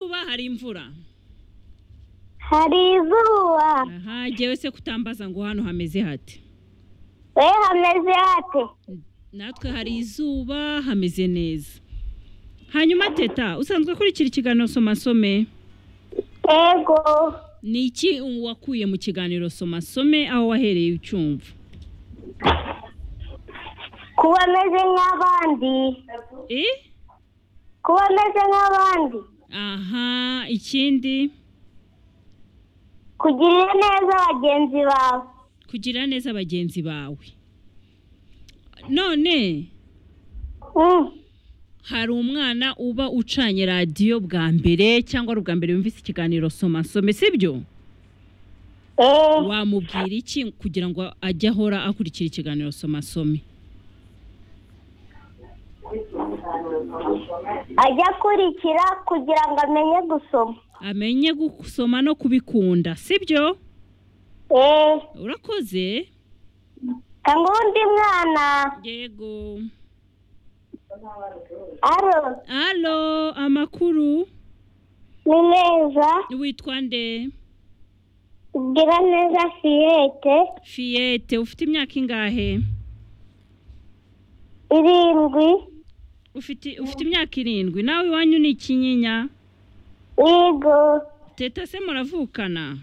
Kuba hari imvura hari izuba aha jyewe se kutambaza ngo hano hameze hate we hameze hate natwe hari izuba hameze neza hanyuma teta usanzwe ukurikira ikiganiro soma some yego ni iki wakuye mu kiganiro soma some aho wahereye ucyumva kuba ameze nk'abandi Eh? kuba ameze nk'abandi aha ikindi kugirira neza bagenzi bawe kugira neza bagenzi bawe none Mm. hari umwana uba ucanye radiyo bwa mbere cyangwa ari ubwa mbere yumvise ikiganiro soma some sibyo Eh, wamubwira iki kugira ngo ajye ahora akurikira ikiganiro soma some ajya akurikira kugira ngo amenye gusoma amenye gusoma no kubikunda sibyo Eh, urakoze cyangwa undi mwana yego aro halo amakuru ni meza witwa nde gira neza fiyete fiyete ufite imyaka ingahe irindwi ufite ufite imyaka irindwi nawe iwanyu ni ikinyinya yego teta se muravukana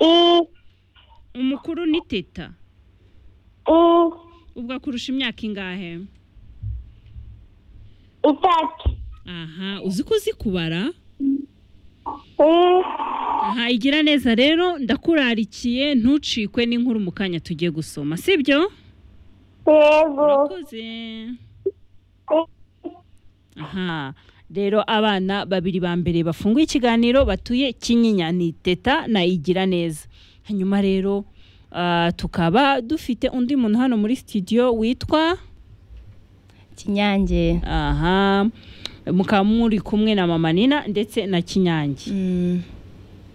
i umukuru ni teta i ubwo akurusha imyaka ingahe itatu aha uzi ko uzi kubara i aha igira neza rero ndakurarikiye ntucikwe n'inkuru mu kanya tugiye gusoma sibyo yego urakoze aha rero abana babiri ba mbere bafunguye ikiganiro batuye kinyinya ni teta na igira neza hanyuma rero ah, tukaba dufite undi muntu hano muri sitidiyo witwa kinyange aha mukaba muri kumwe na mama nina ndetse na kinyange Mm,